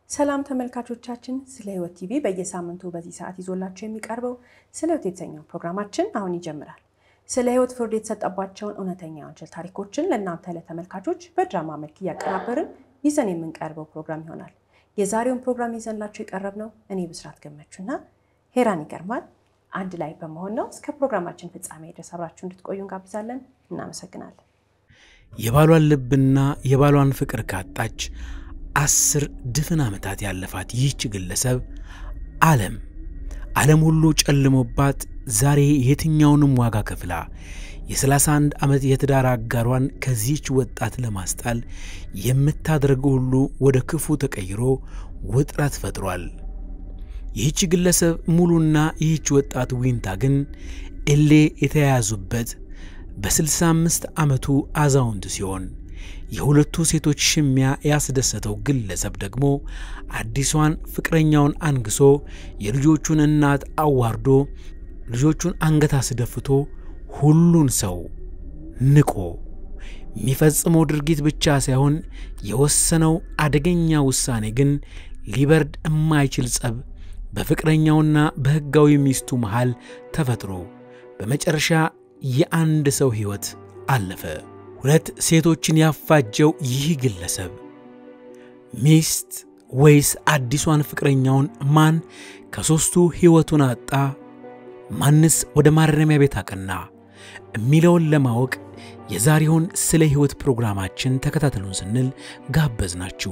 ሰላም ተመልካቾቻችን፣ ስለ ሕይወት ቲቪ በየሳምንቱ በዚህ ሰዓት ይዞላቸው የሚቀርበው ስለ ሕይወት የተሰኘው ፕሮግራማችን አሁን ይጀምራል። ስለ ሕይወት ፍርድ የተሰጠባቸውን እውነተኛ ወንጀል ታሪኮችን ለእናንተ ለተመልካቾች በድራማ መልክ እያቀናበርን ይዘን የምንቀርበው ፕሮግራም ይሆናል። የዛሬውን ፕሮግራም ይዘንላቸው የቀረብነው እኔ ብስራት ገመቹና ሄራን ይገርማል አንድ ላይ በመሆን ነው። እስከ ፕሮግራማችን ፍጻሜ ድረስ አብራችሁ እንድትቆዩ እንጋብዛለን። እናመሰግናለን። የባሏን ልብና የባሏን ፍቅር ካጣች አስር ድፍን ዓመታት ያለፋት ይህች ግለሰብ ዓለም ዓለም ሁሉ ጨልሞባት ዛሬ የትኛውንም ዋጋ ከፍላ የ31 ዓመት የትዳር አጋሯን ከዚህች ወጣት ለማስጣል የምታደርገው ሁሉ ወደ ክፉ ተቀይሮ ውጥረት ፈጥሯል። ይህች ግለሰብ ሙሉና ይህች ወጣት ዊንታ ግን እሌ የተያያዙበት በ65 ዓመቱ አዛውንት ሲሆን የሁለቱ ሴቶች ሽሚያ ያስደሰተው ግለሰብ ደግሞ አዲሷን ፍቅረኛውን አንግሶ የልጆቹን እናት አዋርዶ ልጆቹን አንገት አስደፍቶ ሁሉን ሰው ንቆ የሚፈጽመው ድርጊት ብቻ ሳይሆን የወሰነው አደገኛ ውሳኔ ግን ሊበርድ የማይችል ጸብ በፍቅረኛውና በሕጋዊ ሚስቱ መሃል ተፈጥሮ በመጨረሻ የአንድ ሰው ሕይወት አለፈ። ሁለት ሴቶችን ያፋጀው ይህ ግለሰብ ሚስት ወይስ አዲሷን ፍቅረኛውን ማን ከሦስቱ ሕይወቱን አጣ? ማንስ ወደ ማረሚያ ቤት አቀና? የሚለውን ለማወቅ የዛሬውን ስለ ሕይወት ፕሮግራማችን ተከታተሉን ስንል ጋበዝናችሁ።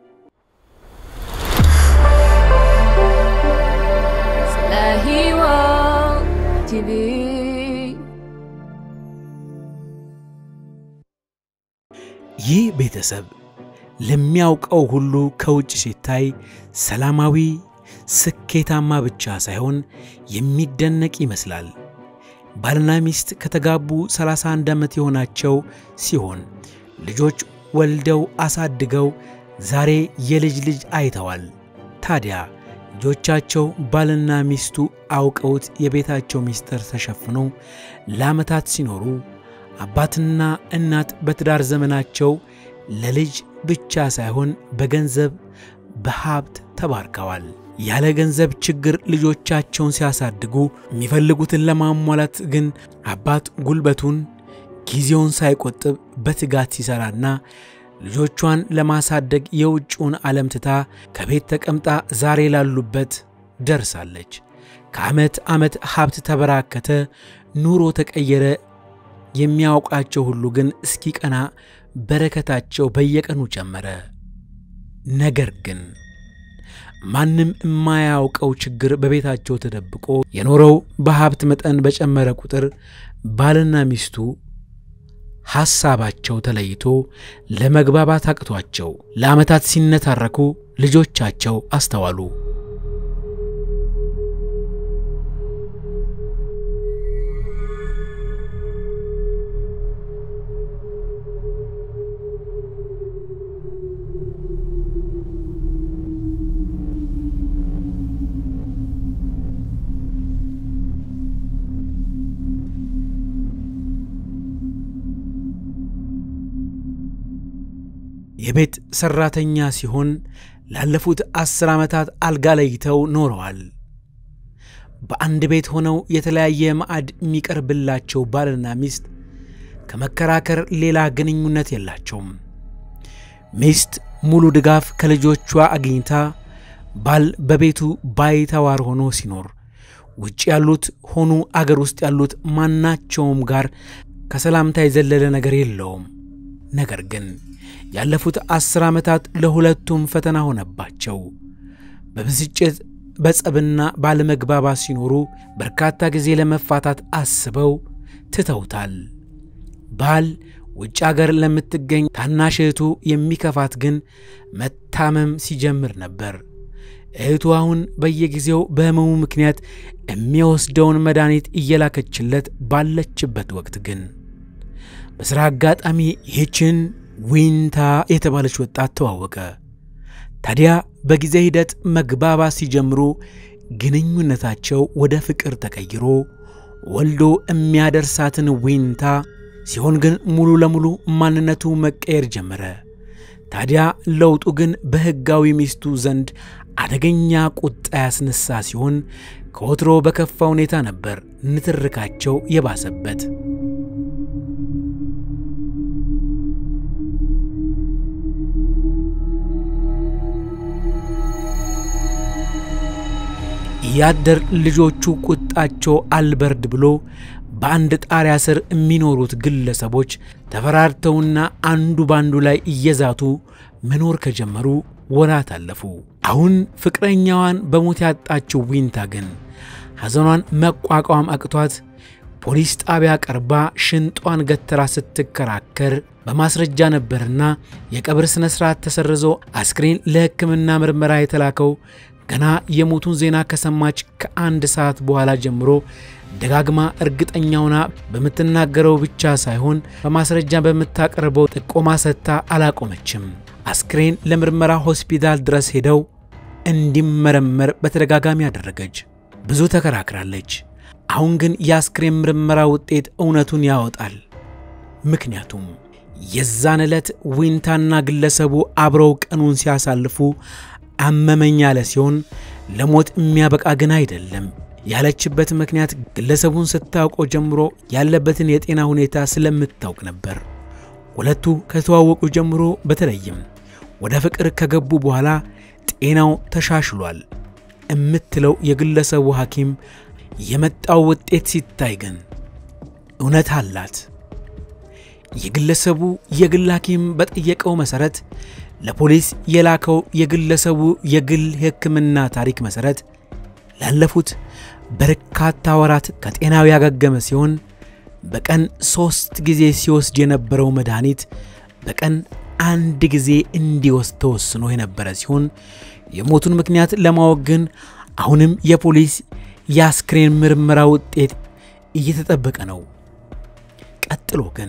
ስለ ሕይወት ቲቪ ይህ ቤተሰብ ለሚያውቀው ሁሉ ከውጭ ሲታይ ሰላማዊ፣ ስኬታማ ብቻ ሳይሆን የሚደነቅ ይመስላል። ባልና ሚስት ከተጋቡ 31 ዓመት የሆናቸው ሲሆን ልጆች ወልደው አሳድገው ዛሬ የልጅ ልጅ አይተዋል። ታዲያ ልጆቻቸው ባልና ሚስቱ አውቀውት የቤታቸው ምስጢር ተሸፍኖ ለዓመታት ሲኖሩ አባትና እናት በትዳር ዘመናቸው ለልጅ ብቻ ሳይሆን በገንዘብ በሀብት ተባርከዋል። ያለ ገንዘብ ችግር ልጆቻቸውን ሲያሳድጉ የሚፈልጉትን ለማሟላት ግን አባት ጉልበቱን ጊዜውን ሳይቆጥብ በትጋት ሲሰራና ልጆቿን ለማሳደግ የውጭውን ዓለም ትታ ከቤት ተቀምጣ ዛሬ ላሉበት ደርሳለች። ከዓመት ዓመት ሀብት ተበራከተ፣ ኑሮ ተቀየረ። የሚያውቃቸው ሁሉ ግን እስኪቀና በረከታቸው በየቀኑ ጨመረ። ነገር ግን ማንም የማያውቀው ችግር በቤታቸው ተደብቆ የኖረው በሀብት መጠን በጨመረ ቁጥር ባልና ሚስቱ ሐሳባቸው ተለይቶ ለመግባባት አቅቷቸው ለዓመታት ሲነታረኩ ልጆቻቸው አስተዋሉ። የቤት ሠራተኛ ሲሆን ላለፉት አስር ዓመታት አልጋ ለይተው ኖረዋል። በአንድ ቤት ሆነው የተለያየ ማዕድ የሚቀርብላቸው ባልና ሚስት ከመከራከር ሌላ ግንኙነት የላቸውም። ሚስት ሙሉ ድጋፍ ከልጆቿ አግኝታ ባል በቤቱ ባይተዋር ሆኖ ሲኖር ውጭ ያሉት ሆኑ አገር ውስጥ ያሉት ማናቸውም ጋር ከሰላምታ የዘለለ ነገር የለውም። ነገር ግን ያለፉት አስር ዓመታት ለሁለቱም ፈተና ሆነባቸው። በብስጭት በጸብና ባለመግባባት ሲኖሩ በርካታ ጊዜ ለመፋታት አስበው ትተውታል። ባል ውጭ አገር ለምትገኝ ታናሽ እህቱ የሚከፋት ግን መታመም ሲጀምር ነበር። እህቱ አሁን በየጊዜው በሕመሙ ምክንያት የሚወስደውን መድኃኒት እየላከችለት ባለችበት ወቅት ግን በሥራ አጋጣሚ ይህችን ዊንታ የተባለች ወጣት ተዋወቀ። ታዲያ በጊዜ ሂደት መግባባት ሲጀምሩ ግንኙነታቸው ወደ ፍቅር ተቀይሮ ወልዶ የሚያደርሳትን ዊንታ ሲሆን ግን ሙሉ ለሙሉ ማንነቱ መቀየር ጀመረ። ታዲያ ለውጡ ግን በሕጋዊ ሚስቱ ዘንድ አደገኛ ቁጣ ያስነሳ ሲሆን ከወትሮ በከፋ ሁኔታ ነበር ንትርካቸው የባሰበት። ያደር ልጆቹ ቁጣቸው አልበርድ ብሎ በአንድ ጣሪያ ስር የሚኖሩት ግለሰቦች ተፈራርተውና አንዱ ባንዱ ላይ እየዛቱ መኖር ከጀመሩ ወራት አለፉ። አሁን ፍቅረኛዋን በሞት ያጣችው ዊንታ ግን ሐዘኗን መቋቋም አቅቷት ፖሊስ ጣቢያ ቀርባ ሽንጧን ገትራ ስትከራከር በማስረጃ ነበርና የቀብር ሥነ ሥርዓት ተሰርዞ አስክሬን ለሕክምና ምርመራ የተላከው ገና የሞቱን ዜና ከሰማች ከአንድ ሰዓት በኋላ ጀምሮ ደጋግማ እርግጠኛውና በምትናገረው ብቻ ሳይሆን በማስረጃ በምታቀርበው ጥቆማ ሰጥታ አላቆመችም። አስክሬን ለምርመራ ሆስፒታል ድረስ ሄደው እንዲመረመር በተደጋጋሚ አደረገች። ብዙ ተከራክራለች። አሁን ግን የአስክሬን ምርመራ ውጤት እውነቱን ያወጣል። ምክንያቱም የዛን ዕለት ዊንታና ግለሰቡ አብረው ቀኑን ሲያሳልፉ አመመኝ ያለ ሲሆን ለሞት የሚያበቃ ግን አይደለም ያለችበት ምክንያት ግለሰቡን ስታውቀው ጀምሮ ያለበትን የጤና ሁኔታ ስለምታውቅ ነበር። ሁለቱ ከተዋወቁ ጀምሮ በተለይም ወደ ፍቅር ከገቡ በኋላ ጤናው ተሻሽሏል የምትለው የግለሰቡ ሐኪም የመጣው ውጤት ሲታይ ግን እውነት አላት። የግለሰቡ የግል ሐኪም በጠየቀው መሠረት ለፖሊስ የላከው የግለሰቡ የግል የሕክምና ታሪክ መሠረት ላለፉት በርካታ ወራት ከጤናው ያገገመ ሲሆን በቀን ሦስት ጊዜ ሲወስድ የነበረው መድኃኒት በቀን አንድ ጊዜ እንዲወስድ ተወስኖ የነበረ ሲሆን የሞቱን ምክንያት ለማወቅ ግን አሁንም የፖሊስ የአስክሬን ምርመራ ውጤት እየተጠበቀ ነው። ቀጥሎ ግን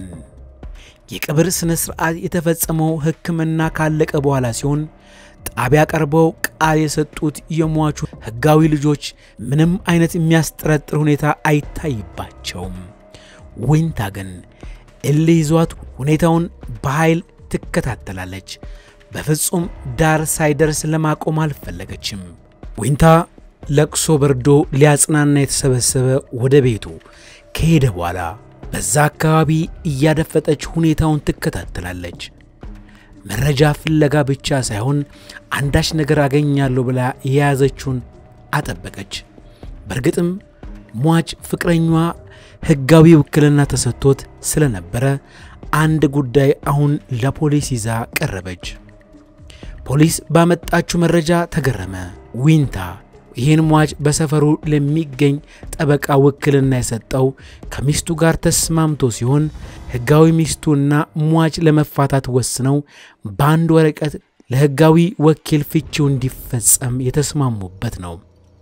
የቀብር ሥነ ሥርዓት የተፈጸመው ሕክምና ካለቀ በኋላ ሲሆን ጣቢያ ቀርበው ቃል የሰጡት የሟቹ ሕጋዊ ልጆች ምንም አይነት የሚያስጠረጥር ሁኔታ አይታይባቸውም። ዊንታ ግን እልህ ይዟት ሁኔታውን በኃይል ትከታተላለች። በፍጹም ዳር ሳይደርስ ለማቆም አልፈለገችም። ዊንታ ለቅሶ በርዶ ሊያጽናና የተሰበሰበ ወደ ቤቱ ከሄደ በኋላ በዛ አካባቢ እያደፈጠች ሁኔታውን ትከታተላለች። መረጃ ፍለጋ ብቻ ሳይሆን አንዳች ነገር አገኛለሁ ብላ የያዘችውን አጠበቀች። በእርግጥም ሟች ፍቅረኛዋ ሕጋዊ ውክልና ተሰጥቶት ስለነበረ አንድ ጉዳይ አሁን ለፖሊስ ይዛ ቀረበች። ፖሊስ ባመጣችው መረጃ ተገረመ። ዊንታ ይህን ሟች በሰፈሩ ለሚገኝ ጠበቃ ውክልና የሰጠው ከሚስቱ ጋር ተስማምቶ ሲሆን ሕጋዊ ሚስቱና ሟች ለመፋታት ወስነው በአንድ ወረቀት ለሕጋዊ ወኪል ፍቺው እንዲፈጸም የተስማሙበት ነው።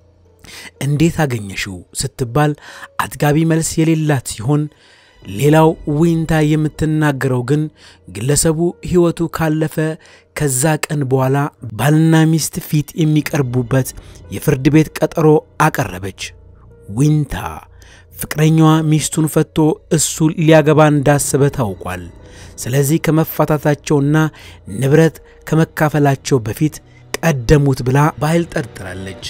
እንዴት አገኘሽው ስትባል አጥጋቢ መልስ የሌላት ሲሆን ሌላው ዊንታ የምትናገረው ግን ግለሰቡ ሕይወቱ ካለፈ ከዛ ቀን በኋላ ባልና ሚስት ፊት የሚቀርቡበት የፍርድ ቤት ቀጠሮ አቀረበች። ዊንታ ፍቅረኛዋ ሚስቱን ፈቶ እሱ ሊያገባ እንዳሰበ ታውቋል። ስለዚህ ከመፋታታቸውና ንብረት ከመካፈላቸው በፊት ቀደሙት ብላ በኃይል ጠርጥራለች።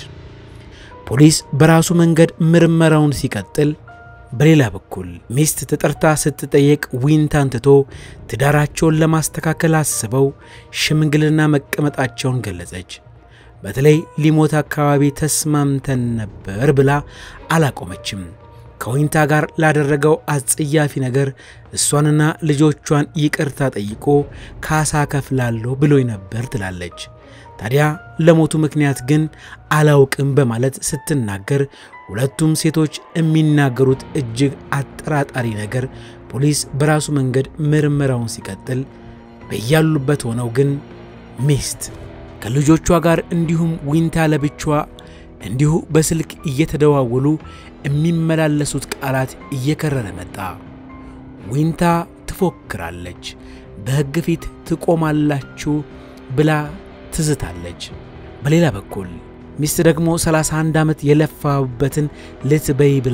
ፖሊስ በራሱ መንገድ ምርመራውን ሲቀጥል በሌላ በኩል ሚስት ተጠርታ ስትጠየቅ ዊንታን ትቶ ትዳራቸውን ለማስተካከል አስበው ሽምግልና መቀመጣቸውን ገለጸች። በተለይ ሊሞት አካባቢ ተስማምተን ነበር ብላ አላቆመችም። ከዊንታ ጋር ላደረገው አጸያፊ ነገር እሷንና ልጆቿን ይቅርታ ጠይቆ ካሳ ከፍላለሁ ብሎኝ ነበር ትላለች። ታዲያ ለሞቱ ምክንያት ግን አላውቅም በማለት ስትናገር ሁለቱም ሴቶች የሚናገሩት እጅግ አጠራጣሪ ነገር ፖሊስ በራሱ መንገድ ምርመራውን ሲቀጥል በያሉበት ሆነው ግን ሚስት ከልጆቿ ጋር እንዲሁም ዊንታ ለብቻዋ እንዲሁ በስልክ እየተደዋወሉ የሚመላለሱት ቃላት እየከረረ መጣ። ዊንታ ትፎክራለች፣ በሕግ ፊት ትቆማላችሁ ብላ ትዝታለች። በሌላ በኩል ሚስት ደግሞ 31 ዓመት የለፋበትን ልትበይ ብላ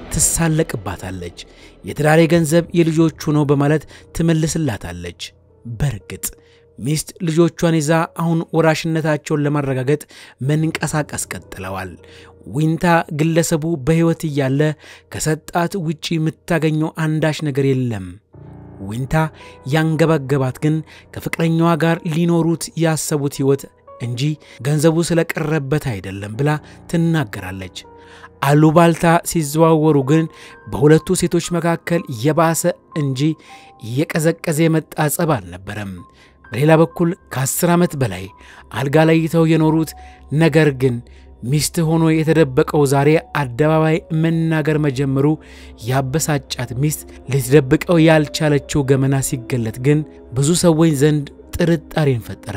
ትሳለቅባታለች። የትዳሬ ገንዘብ የልጆቹ ነው በማለት ትመልስላታለች። በርግጥ ሚስት ልጆቿን ይዛ አሁን ወራሽነታቸውን ለማረጋገጥ መንቀሳቀስ ቀጥለዋል። ዊንታ ግለሰቡ በሕይወት እያለ ከሰጣት ውጪ የምታገኘው አንዳች ነገር የለም። ዊንታ ያንገባገባት ግን ከፍቅረኛዋ ጋር ሊኖሩት ያሰቡት ሕይወት እንጂ ገንዘቡ ስለቀረበት አይደለም ብላ ትናገራለች። አሉባልታ ሲዘዋወሩ ግን በሁለቱ ሴቶች መካከል የባሰ እንጂ እየቀዘቀዘ የመጣ ጸብ አልነበረም። በሌላ በኩል ከአስር ዓመት በላይ አልጋ ለይተው የኖሩት ነገር ግን ሚስት ሆኖ የተደበቀው ዛሬ አደባባይ መናገር መጀመሩ ያበሳጫት ሚስት ልትደብቀው ያልቻለችው ገመና ሲገለጥ ግን ብዙ ሰዎች ዘንድ ጥርጣሬን ፈጠረ።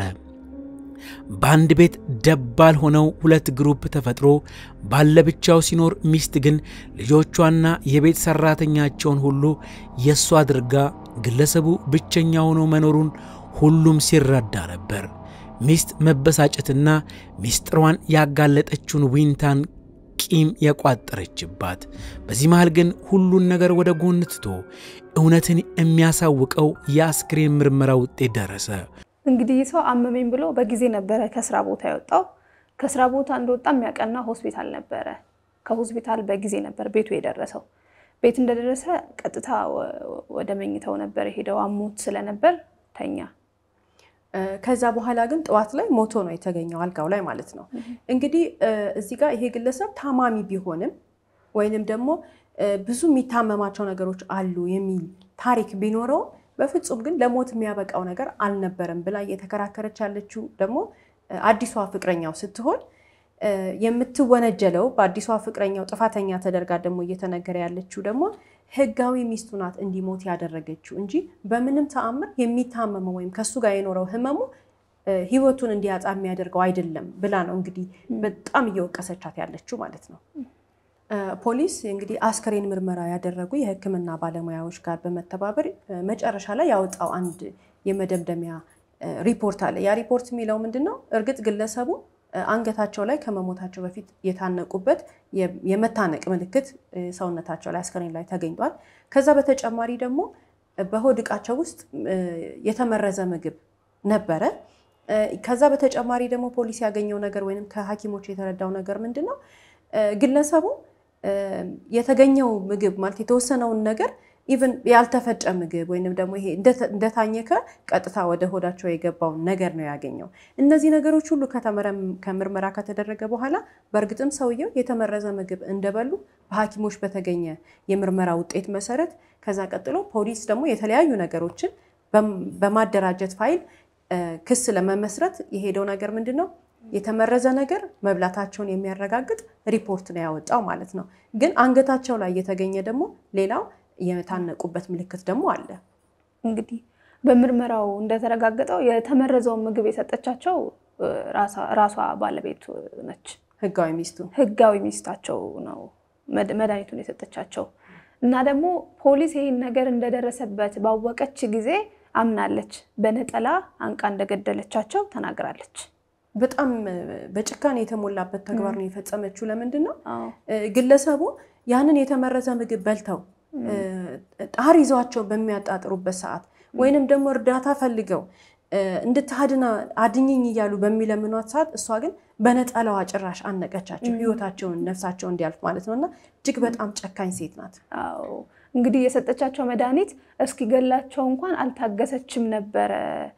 በአንድ ቤት ደባል ሆነው ሁለት ግሩፕ ተፈጥሮ ባለብቻው ሲኖር ሚስት ግን ልጆቿና የቤት ሰራተኛቸውን ሁሉ የእሷ አድርጋ ግለሰቡ ብቸኛ ሆኖ መኖሩን ሁሉም ሲረዳ ነበር። ሚስት መበሳጨትና ሚስጥሯን ያጋለጠችውን ዊንታን ቂም የቋጠረችባት። በዚህ መሃል ግን ሁሉን ነገር ወደ ጎን ትቶ እውነትን የሚያሳውቀው የአስክሬን ምርመራ ውጤት ደረሰ። እንግዲህ ሰው አመመኝ ብሎ በጊዜ ነበረ ከስራ ቦታ የወጣው። ከስራ ቦታ እንደወጣ የሚያቀና ሆስፒታል ነበረ። ከሆስፒታል በጊዜ ነበር ቤቱ የደረሰው። ቤት እንደደረሰ ቀጥታ ወደ መኝታው ነበር ሄደው አሞት ስለነበር ተኛ። ከዛ በኋላ ግን ጠዋት ላይ ሞቶ ነው የተገኘው አልጋው ላይ ማለት ነው። እንግዲህ እዚህ ጋር ይሄ ግለሰብ ታማሚ ቢሆንም ወይንም ደግሞ ብዙ የሚታመማቸው ነገሮች አሉ የሚል ታሪክ ቢኖረውም በፍጹም ግን ለሞት የሚያበቃው ነገር አልነበረም ብላ እየተከራከረች ያለችው ደግሞ አዲሷ ፍቅረኛው ስትሆን የምትወነጀለው በአዲሷ ፍቅረኛው ጥፋተኛ ተደርጋ ደግሞ እየተነገረ ያለችው ደግሞ ሕጋዊ ሚስቱ ናት እንዲሞት ያደረገችው እንጂ በምንም ተአምር የሚታመመው ወይም ከሱ ጋር የኖረው ህመሙ ህይወቱን እንዲያጣ የሚያደርገው አይደለም ብላ ነው እንግዲህ በጣም እየወቀሰቻት ያለችው ማለት ነው። ፖሊስ እንግዲህ አስከሬን ምርመራ ያደረጉ የሕክምና ባለሙያዎች ጋር በመተባበር መጨረሻ ላይ ያወጣው አንድ የመደምደሚያ ሪፖርት አለ። ያ ሪፖርት የሚለው ምንድን ነው? እርግጥ ግለሰቡ አንገታቸው ላይ ከመሞታቸው በፊት የታነቁበት የመታነቅ ምልክት ሰውነታቸው ላይ አስከሬን ላይ ተገኝቷል። ከዛ በተጨማሪ ደግሞ በሆድ ዕቃቸው ውስጥ የተመረዘ ምግብ ነበረ። ከዛ በተጨማሪ ደግሞ ፖሊስ ያገኘው ነገር ወይም ከሐኪሞች የተረዳው ነገር ምንድን ነው? ግለሰቡ የተገኘው ምግብ ማለት የተወሰነውን ነገር ኢቭን ያልተፈጨ ምግብ ወይንም ደግሞ ይሄ እንደታኘከ ቀጥታ ወደ ሆዳቸው የገባውን ነገር ነው ያገኘው። እነዚህ ነገሮች ሁሉ ከምርመራ ከተደረገ በኋላ በእርግጥም ሰውየው የተመረዘ ምግብ እንደበሉ በሐኪሞች በተገኘ የምርመራ ውጤት መሰረት ከዛ ቀጥሎ ፖሊስ ደግሞ የተለያዩ ነገሮችን በማደራጀት ፋይል ክስ ለመመስረት የሄደው ነገር ምንድን ነው? የተመረዘ ነገር መብላታቸውን የሚያረጋግጥ ሪፖርት ነው ያወጣው ማለት ነው። ግን አንገታቸው ላይ የተገኘ ደግሞ ሌላው የታነቁበት ምልክት ደግሞ አለ። እንግዲህ በምርመራው እንደተረጋገጠው የተመረዘውን ምግብ የሰጠቻቸው ራሷ ባለቤቱ ነች። ህጋዊ ሚስቱ ህጋዊ ሚስታቸው ነው መድኃኒቱን የሰጠቻቸው እና ደግሞ ፖሊስ ይህን ነገር እንደደረሰበት ባወቀች ጊዜ አምናለች። በነጠላ አንቃ እንደገደለቻቸው ተናግራለች። በጣም በጭካኔ የተሞላበት ተግባር ነው የፈጸመችው። ለምንድን ነው ግለሰቡ ያንን የተመረዘ ምግብ በልተው ጣር ይዟቸው በሚያጣጥሩበት ሰዓት ወይንም ደግሞ እርዳታ ፈልገው እንድታድና አድኝኝ እያሉ በሚለምኗት ሰዓት እሷ ግን በነጠላዋ ጭራሽ አነቀቻቸው፣ ህይወታቸውን ነፍሳቸው እንዲያልፍ ማለት ነው። እና እጅግ በጣም ጨካኝ ሴት ናት። አዎ እንግዲህ የሰጠቻቸው መድኃኒት እስኪገላቸው እንኳን አልታገሰችም ነበረ።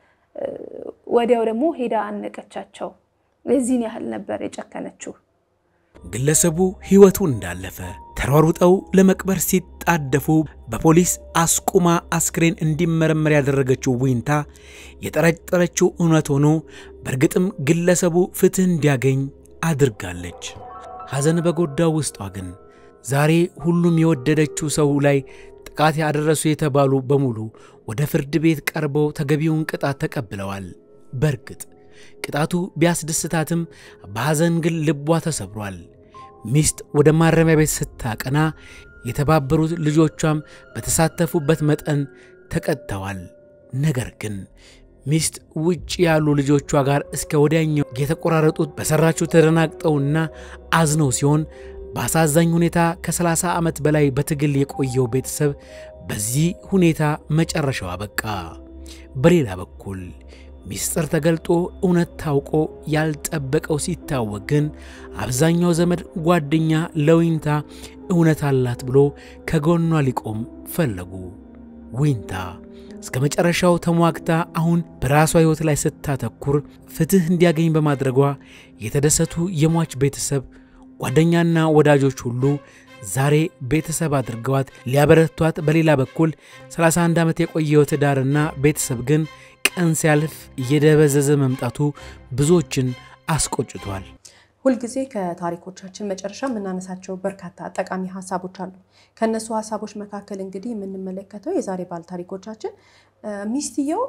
ወዲያው ደግሞ ሄዳ አነቀቻቸው። የዚህን ያህል ነበር የጨከነችው። ግለሰቡ ሕይወቱ እንዳለፈ ተሯሩጠው ለመቅበር ሲጣደፉ በፖሊስ አስቁማ አስክሬን እንዲመረመር ያደረገችው ዊንታ የጠረጠረችው እውነት ሆኖ በእርግጥም ግለሰቡ ፍትሕ እንዲያገኝ አድርጋለች። ሐዘን በጎዳው ውስጧ ግን ዛሬ ሁሉም የወደደችው ሰው ላይ ጥቃት ያደረሱ የተባሉ በሙሉ ወደ ፍርድ ቤት ቀርበው ተገቢውን ቅጣት ተቀብለዋል። በእርግጥ ቅጣቱ ቢያስደስታትም በሐዘን ግን ልቧ ተሰብሯል። ሚስት ወደ ማረሚያ ቤት ስታቀና የተባበሩት ልጆቿም በተሳተፉበት መጠን ተቀጥተዋል። ነገር ግን ሚስት ውጭ ያሉ ልጆቿ ጋር እስከ ወዲያኛው የተቆራረጡት በሠራችው ተደናግጠውና አዝነው ሲሆን በአሳዛኝ ሁኔታ ከ30 ዓመት በላይ በትግል የቆየው ቤተሰብ በዚህ ሁኔታው መጨረሻው አበቃ። በሌላ በኩል ሚስጥር ተገልጦ እውነት ታውቆ ያልጠበቀው ሲታወቅ ግን አብዛኛው ዘመድ ጓደኛ ለዊንታ እውነት አላት ብሎ ከጎኗ ሊቆም ፈለጉ። ዊንታ እስከ መጨረሻው ተሟግታ አሁን በራሷ ሕይወት ላይ ስታተኩር ፍትሕ እንዲያገኝ በማድረጓ የተደሰቱ የሟች ቤተሰብ ጓደኛና ወዳጆች ሁሉ ዛሬ ቤተሰብ አድርገዋት ሊያበረቷት፣ በሌላ በኩል 31 ዓመት የቆየው ትዳርና ቤተሰብ ግን ቀን ሲያልፍ እየደበዘዘ መምጣቱ ብዙዎችን አስቆጭቷል። ሁልጊዜ ከታሪኮቻችን መጨረሻ የምናነሳቸው በርካታ ጠቃሚ ሀሳቦች አሉ። ከእነሱ ሀሳቦች መካከል እንግዲህ የምንመለከተው የዛሬ ባለ ታሪኮቻችን ሚስትየው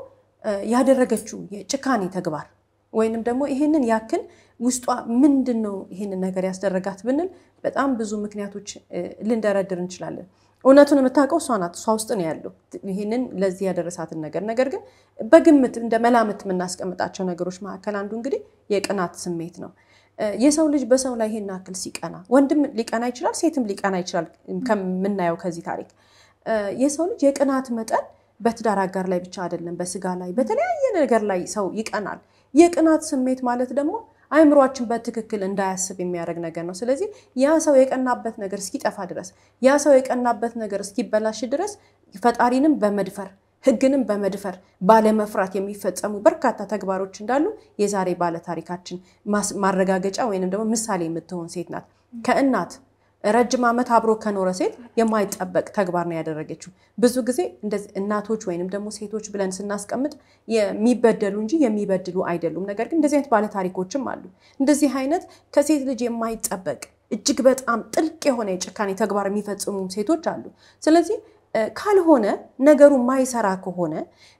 ያደረገችው የጭካኔ ተግባር ወይንም ደግሞ ይሄንን ያክል ውስጧ ምንድን ነው ይሄንን ነገር ያስደረጋት ብንል በጣም ብዙ ምክንያቶች ልንደረድር እንችላለን። እውነቱን የምታውቀው እሷ ናት። እሷ ውስጥ ነው ያለው ይህንን ለዚህ ያደረሳትን ነገር። ነገር ግን በግምት እንደ መላምት የምናስቀምጣቸው ነገሮች መካከል አንዱ እንግዲህ የቅናት ስሜት ነው። የሰው ልጅ በሰው ላይ ይሄን ያክል ሲቀና ወንድም ሊቀና ይችላል፣ ሴትም ሊቀና ይችላል። ከምናየው ከዚህ ታሪክ የሰው ልጅ የቅናት መጠን በትዳር አጋር ላይ ብቻ አይደለም፣ በስጋ ላይ በተለያየ ነገር ላይ ሰው ይቀናል። የቅናት ስሜት ማለት ደግሞ አይምሯችን በትክክል እንዳያስብ የሚያደርግ ነገር ነው። ስለዚህ ያ ሰው የቀናበት ነገር እስኪጠፋ ድረስ ያ ሰው የቀናበት ነገር እስኪበላሽ ድረስ ፈጣሪንም በመድፈር ሕግንም በመድፈር ባለመፍራት የሚፈጸሙ በርካታ ተግባሮች እንዳሉ የዛሬ ባለታሪካችን ማረጋገጫ ወይንም ደግሞ ምሳሌ የምትሆን ሴት ናት። ከእናት ረጅም ዓመት አብሮ ከኖረ ሴት የማይጠበቅ ተግባር ነው ያደረገችው። ብዙ ጊዜ እንደዚህ እናቶች ወይንም ደግሞ ሴቶች ብለን ስናስቀምጥ የሚበደሉ እንጂ የሚበድሉ አይደሉም። ነገር ግን እንደዚህ አይነት ባለታሪኮችም አሉ። እንደዚህ አይነት ከሴት ልጅ የማይጠበቅ እጅግ በጣም ጥልቅ የሆነ የጭካኔ ተግባር የሚፈጽሙ ሴቶች አሉ። ስለዚህ ካልሆነ ነገሩ የማይሰራ ከሆነ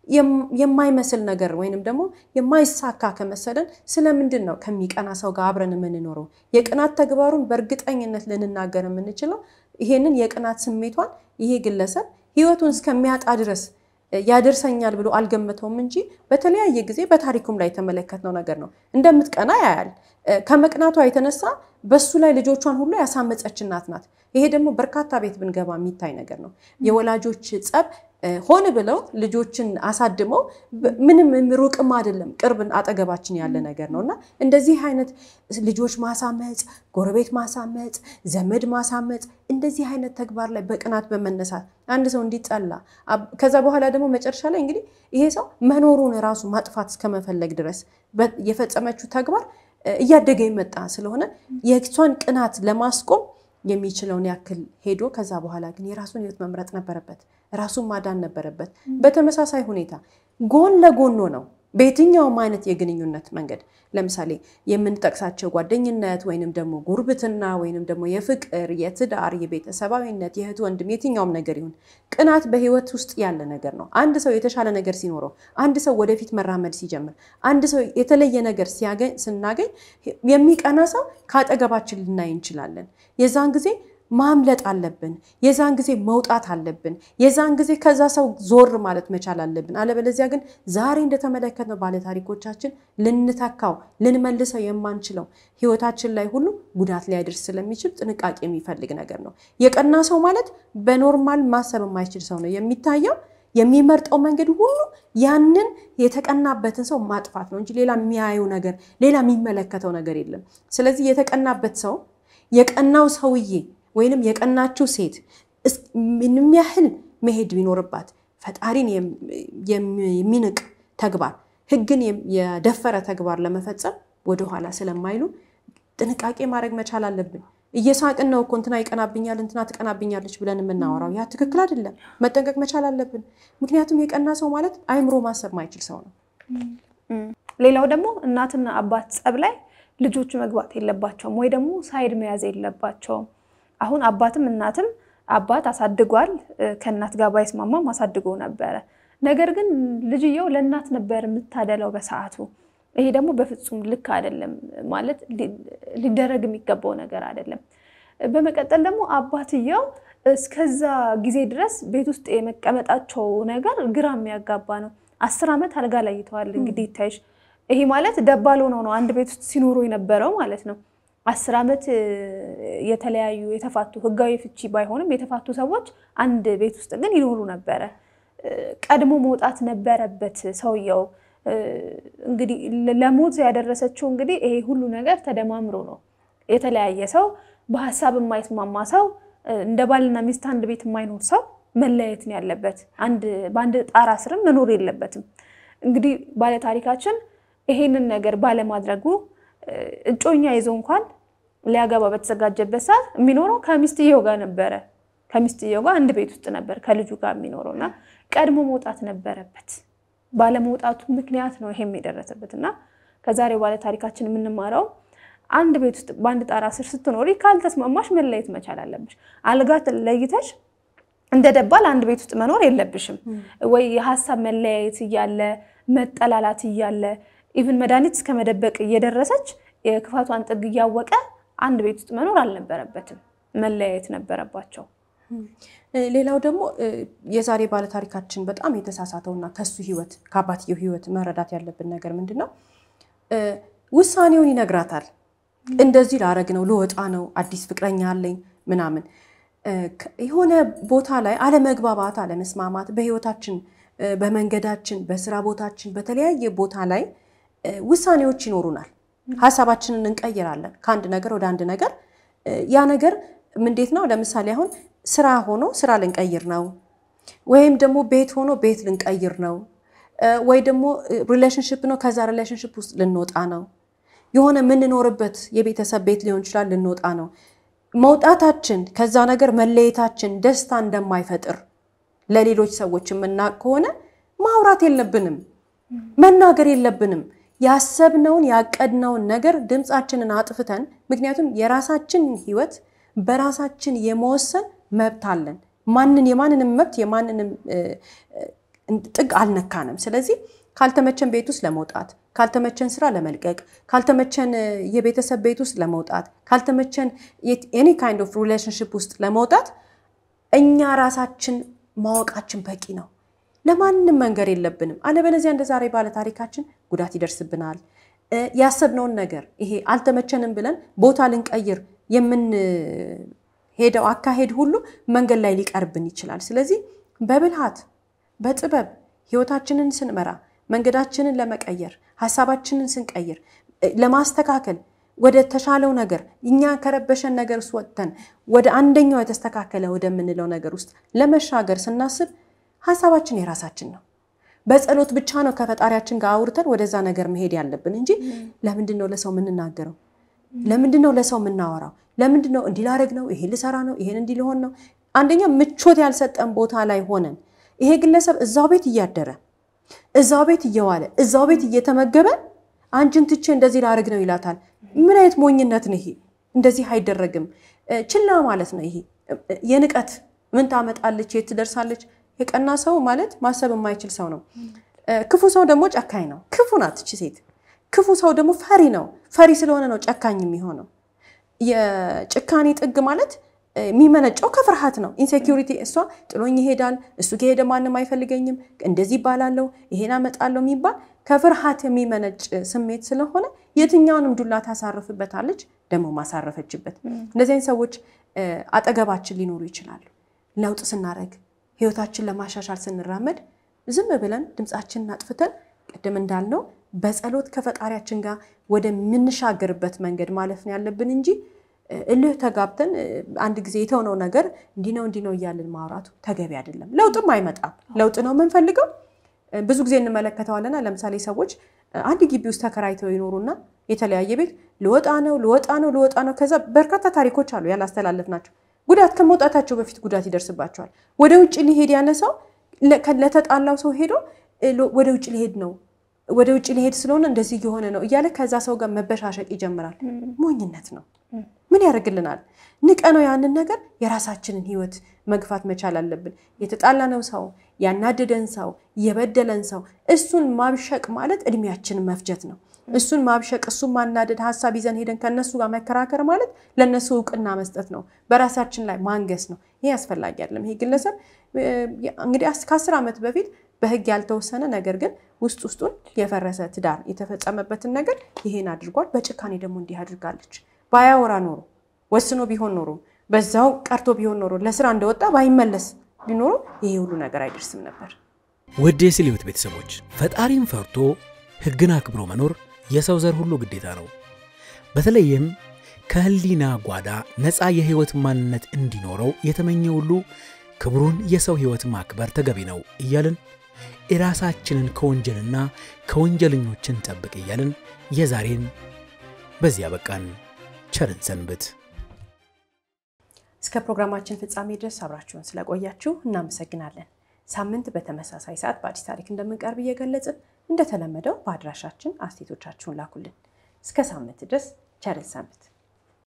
የማይመስል ነገር ወይንም ደግሞ የማይሳካ ከመሰለን ስለምንድን ነው ከሚቀና ሰው ጋር አብረን የምንኖረው? የቅናት ተግባሩን በእርግጠኝነት ልንናገር የምንችለው ይሄንን የቅናት ስሜቷን ይሄ ግለሰብ ሕይወቱን እስከሚያጣ ድረስ ያደርሰኛል ብሎ አልገመተውም እንጂ በተለያየ ጊዜ በታሪኩም ላይ የተመለከትነው ነገር ነው። እንደምትቀና ያያል። ከመቅናቷ የተነሳ በሱ ላይ ልጆቿን ሁሉ ያሳመፀች እናት ናት። ይሄ ደግሞ በርካታ ቤት ብንገባ የሚታይ ነገር ነው። የወላጆች ጸብ ሆን ብለው ልጆችን አሳድመው ምንም ሩቅም አይደለም ቅርብ አጠገባችን ያለ ነገር ነው እና እንደዚህ አይነት ልጆች ማሳመፅ፣ ጎረቤት ማሳመፅ፣ ዘመድ ማሳመፅ እንደዚህ አይነት ተግባር ላይ በቅናት በመነሳት አንድ ሰው እንዲጠላ ከዛ በኋላ ደግሞ መጨረሻ ላይ እንግዲህ ይሄ ሰው መኖሩን ራሱ ማጥፋት እስከመፈለግ ድረስ የፈጸመችው ተግባር እያደገ የመጣ ስለሆነ የእሷን ቅናት ለማስቆም የሚችለውን ያክል ሄዶ ከዛ በኋላ ግን የራሱን ሕይወት መምረጥ ነበረበት። ራሱን ማዳን ነበረበት። በተመሳሳይ ሁኔታ ጎን ለጎን ነው በየትኛውም አይነት የግንኙነት መንገድ ለምሳሌ የምንጠቅሳቸው ጓደኝነት ወይንም ደግሞ ጉርብትና ወይንም ደግሞ የፍቅር፣ የትዳር፣ የቤተሰባዊነት፣ የእህት ወንድም የትኛውም ነገር ይሁን ቅናት በህይወት ውስጥ ያለ ነገር ነው። አንድ ሰው የተሻለ ነገር ሲኖረው፣ አንድ ሰው ወደፊት መራመድ ሲጀምር፣ አንድ ሰው የተለየ ነገር ሲያገኝ ስናገኝ የሚቀና ሰው ከአጠገባችን ልናይ እንችላለን። የዛን ጊዜ ማምለጥ አለብን። የዛን ጊዜ መውጣት አለብን። የዛን ጊዜ ከዛ ሰው ዞር ማለት መቻል አለብን። አለበለዚያ ግን ዛሬ እንደተመለከትነው ባለታሪኮቻችን ልንተካው ልንመልሰው የማንችለው ህይወታችን ላይ ሁሉ ጉዳት ሊያደርስ ስለሚችል ጥንቃቄ የሚፈልግ ነገር ነው። የቀና ሰው ማለት በኖርማል ማሰብ የማይችል ሰው ነው የሚታየው። የሚመርጠው መንገድ ሁሉ ያንን የተቀናበትን ሰው ማጥፋት ነው እንጂ ሌላ የሚያየው ነገር ሌላ የሚመለከተው ነገር የለም። ስለዚህ የተቀናበት ሰው የቀናው ሰውዬ ወይንም የቀናችው ሴት ምንም ያህል መሄድ ቢኖርባት ፈጣሪን የሚንቅ ተግባር፣ ህግን የደፈረ ተግባር ለመፈጸም ወደኋላ ስለማይሉ ጥንቃቄ ማድረግ መቻል አለብን። እየሳቅን ነው እኮ እንትና ይቀናብኛል፣ እንትና ትቀናብኛለች ብለን የምናወራው ያ ትክክል አይደለም። መጠንቀቅ መቻል አለብን። ምክንያቱም የቀና ሰው ማለት አይምሮ ማሰብ ማይችል ሰው ነው። ሌላው ደግሞ እናትና አባት ጸብ ላይ ልጆቹ መግባት የለባቸውም ወይ ደግሞ ሳይድ መያዝ የለባቸውም። አሁን አባትም እናትም አባት አሳድጓል፣ ከእናት ጋር ባይስማማም አሳድጎ ነበረ። ነገር ግን ልጅየው ለእናት ነበር የምታደለው በሰዓቱ። ይሄ ደግሞ በፍጹም ልክ አይደለም፣ ማለት ሊደረግ የሚገባው ነገር አይደለም። በመቀጠል ደግሞ አባትየው እስከዛ ጊዜ ድረስ ቤት ውስጥ የመቀመጣቸው ነገር ግራ የሚያጋባ ነው። አስር ዓመት አልጋ ላይ ይተዋል። እንግዲህ ይታይሽ ይሄ ማለት ደባል ሆነው ነው አንድ ቤት ውስጥ ሲኖሩ የነበረው ማለት ነው። አስር ዓመት የተለያዩ የተፋቱ ህጋዊ ፍቺ ባይሆንም የተፋቱ ሰዎች አንድ ቤት ውስጥ ግን ይኖሩ ነበረ። ቀድሞ መውጣት ነበረበት ሰውየው። እንግዲህ ለሞት ያደረሰችው እንግዲህ ይሄ ሁሉ ነገር ተደማምሮ ነው። የተለያየ ሰው በሀሳብ የማይስማማ ሰው እንደ ባልና ሚስት አንድ ቤት የማይኖር ሰው መለያየት ነው ያለበት። አንድ በአንድ ጣራ ስርም መኖር የለበትም። እንግዲህ ባለታሪካችን ይሄንን ነገር ባለማድረጉ እጮኛ ይዞ እንኳን ሊያገባ በተዘጋጀበት ሰዓት የሚኖረው ከሚስትየው ጋር ነበረ። ከሚስትየው ጋር አንድ ቤት ውስጥ ነበር ከልጁ ጋር የሚኖረው እና ቀድሞ መውጣት ነበረበት። ባለመውጣቱ ምክንያት ነው ይሄም የደረሰበት እና ከዛሬው ባለታሪካችን የምንማረው አንድ ቤት ውስጥ በአንድ ጣራ ስር ስትኖሪ ካልተስማማሽ መለየት መቻል አለብሽ። አልጋ ለይተሽ እንደ ደባል አንድ ቤት ውስጥ መኖር የለብሽም። ወይ የሀሳብ መለያየት እያለ መጠላላት እያለ ኢቭን መድኃኒት እስከ መደበቅ እየደረሰች የክፋቷን ጥግ እያወቀ አንድ ቤት ውስጥ መኖር አልነበረበትም። መለያየት ነበረባቸው። ሌላው ደግሞ የዛሬ ባለታሪካችን በጣም የተሳሳተውና ከሱ ህይወት ከአባትየው ህይወት መረዳት ያለብን ነገር ምንድን ነው? ውሳኔውን ይነግራታል። እንደዚህ ላረግ ነው፣ ልወጣ ነው፣ አዲስ ፍቅረኛ አለኝ ምናምን። የሆነ ቦታ ላይ አለመግባባት፣ አለመስማማት በህይወታችን፣ በመንገዳችን፣ በስራ ቦታችን፣ በተለያየ ቦታ ላይ ውሳኔዎች ይኖሩናል። ሀሳባችንን እንቀይራለን ከአንድ ነገር ወደ አንድ ነገር። ያ ነገር እንዴት ነው? ለምሳሌ አሁን ስራ ሆኖ ስራ ልንቀይር ነው፣ ወይም ደግሞ ቤት ሆኖ ቤት ልንቀይር ነው፣ ወይ ደግሞ ሪሌሽንሽፕ ነው፣ ከዛ ሪሌሽንሽፕ ውስጥ ልንወጣ ነው። የሆነ የምንኖርበት የቤተሰብ ቤት ሊሆን ይችላል፣ ልንወጣ ነው። መውጣታችን ከዛ ነገር መለየታችን ደስታ እንደማይፈጥር ለሌሎች ሰዎች የምናውቅ ከሆነ ማውራት የለብንም፣ መናገር የለብንም። ያሰብነውን ያቀድነውን ነገር ድምፃችንን አጥፍተን፣ ምክንያቱም የራሳችን ህይወት በራሳችን የመወሰን መብት አለን። ማንን የማንንም መብት የማንንም ጥግ አልነካንም። ስለዚህ ካልተመቸን ቤት ውስጥ ለመውጣት፣ ካልተመቸን ስራ ለመልቀቅ፣ ካልተመቸን የቤተሰብ ቤት ውስጥ ለመውጣት፣ ካልተመቸን ኤኒ ካይንድ ኦፍ ሪሌሽንሽፕ ውስጥ ለመውጣት እኛ ራሳችን ማወቃችን በቂ ነው። ለማንም መንገር የለብንም። አለበለዚያ እንደ ዛሬ ባለ ታሪካችን ጉዳት ይደርስብናል። ያሰብነውን ነገር ይሄ አልተመቸንም ብለን ቦታ ልንቀይር የምንሄደው አካሄድ ሁሉ መንገድ ላይ ሊቀርብን ይችላል። ስለዚህ በብልሃት በጥበብ ህይወታችንን ስንመራ መንገዳችንን ለመቀየር ሀሳባችንን ስንቀይር ለማስተካከል ወደ ተሻለው ነገር እኛ ከረበሸን ነገር ውስጥ ወጥተን ወደ አንደኛው የተስተካከለ ወደምንለው ነገር ውስጥ ለመሻገር ስናስብ ሀሳባችን የራሳችን ነው። በጸሎት ብቻ ነው ከፈጣሪያችን ጋር አውርተን ወደዛ ነገር መሄድ ያለብን እንጂ ለምንድን ነው ለሰው የምንናገረው? ለምንድን ነው ለሰው የምናወራው? ለምንድን ነው እንዲህ ላደርግ ነው፣ ይሄን ልሰራ ነው፣ ይሄን እንዲህ ሊሆን ነው። አንደኛ ምቾት ያልሰጠን ቦታ ላይ ሆነን ይሄ ግለሰብ እዛው ቤት እያደረ እዛው ቤት እየዋለ እዛው ቤት እየተመገበ አንቺን ትቼ እንደዚህ ላደርግ ነው ይላታል። ምን አይነት ሞኝነት ነው ይሄ? እንደዚህ አይደረግም። ችላ ማለት ነው ይሄ የንቀት ምን ታመጣለች፣ የት ትደርሳለች። የቀና ሰው ማለት ማሰብ የማይችል ሰው ነው። ክፉ ሰው ደግሞ ጨካኝ ነው። ክፉ ናት እቺ ሴት። ክፉ ሰው ደግሞ ፈሪ ነው። ፈሪ ስለሆነ ነው ጨካኝ የሚሆነው። የጭካኔ ጥግ ማለት የሚመነጨው ከፍርሃት ነው። ኢንሴኪሪቲ እሷ ጥሎኝ ይሄዳል፣ እሱ ከሄደ ማንም አይፈልገኝም፣ እንደዚህ ይባላለው፣ ይሄን አመጣለው የሚባል ከፍርሃት የሚመነጭ ስሜት ስለሆነ የትኛውንም ዱላ ታሳርፍበታለች፣ ደግሞ ማሳረፈችበት። እንደዚህ አይነት ሰዎች አጠገባችን ሊኖሩ ይችላሉ። ለውጥ ስናደርግ ህይወታችን ለማሻሻል ስንራመድ ዝም ብለን ድምፃችንን አጥፍተን ቅድም እንዳልነው በጸሎት ከፈጣሪያችን ጋር ወደምንሻገርበት መንገድ ማለፍ ነው ያለብን እንጂ እልህ ተጋብተን አንድ ጊዜ የተውነው ነገር እንዲህ ነው እንዲህ ነው እያልን ማውራቱ ተገቢ አይደለም። ለውጥም አይመጣም። ለውጥ ነው የምንፈልገው። ብዙ ጊዜ እንመለከተዋለና ለምሳሌ ሰዎች አንድ ግቢ ውስጥ ተከራይተው ይኖሩና የተለያየ ቤት ልወጣ ነው ልወጣ ነው ልወጣ ነው። ከዛ በርካታ ታሪኮች አሉ ያላስተላለፍ ናቸው። ጉዳት ከመውጣታቸው በፊት ጉዳት ይደርስባቸዋል። ወደ ውጭ ሊሄድ ያለ ሰው ለተጣላው ሰው ሄዶ ወደ ውጭ ሊሄድ ነው ወደ ውጭ ሊሄድ ስለሆነ እንደዚህ እየሆነ ነው እያለ ከዛ ሰው ጋር መበሻሸቅ ይጀምራል። ሞኝነት ነው። ምን ያደርግልናል? ንቀ ነው ያንን ነገር የራሳችንን ህይወት መግፋት መቻል አለብን። የተጣላነው ሰው፣ ያናደደን ሰው፣ የበደለን ሰው እሱን ማብሸቅ ማለት እድሜያችንን መፍጀት ነው። እሱን ማብሸቅ፣ እሱን ማናደድ፣ ሀሳብ ይዘን ሄደን ከነሱ ጋር መከራከር ማለት ለነሱ እውቅና መስጠት ነው። በራሳችን ላይ ማንገስ ነው። ይሄ አስፈላጊ አይደለም። ይሄ ግለሰብ እንግዲህ ከአስር ዓመት በፊት በህግ ያልተወሰነ ነገር ግን ውስጥ ውስጡን የፈረሰ ትዳር የተፈጸመበትን ነገር ይሄን አድርጓል። በጭካኔ ደግሞ እንዲህ አድርጋለች። ባያወራ ኖሮ ወስኖ ቢሆን ኖሮ በዛው ቀርቶ ቢሆን ኖሮ ለስራ እንደወጣ ባይመለስ ቢኖሩ ይሄ ሁሉ ነገር አይደርስም ነበር። ውድ የስለ ሕይወት ቤተሰቦች ፈጣሪን ፈርቶ ሕግን አክብሮ መኖር የሰው ዘር ሁሉ ግዴታ ነው። በተለይም ከህሊና ጓዳ ነፃ የሕይወት ማንነት እንዲኖረው የተመኘ ሁሉ ክብሩን የሰው ሕይወት ማክበር ተገቢ ነው እያልን የራሳችንን ከወንጀልና ከወንጀለኞችን ጠብቅ እያልን የዛሬን በዚያ በቃን። ቸርን ሰንብት። እስከ ፕሮግራማችን ፍጻሜ ድረስ አብራችሁን ስለቆያችሁ እናመሰግናለን። ሳምንት በተመሳሳይ ሰዓት በአዲስ ታሪክ እንደምንቀርብ እየገለጽን እንደተለመደው በአድራሻችን አስተያየቶቻችሁን ላኩልን። እስከ ሳምንት ድረስ ቸርን ሰንብት።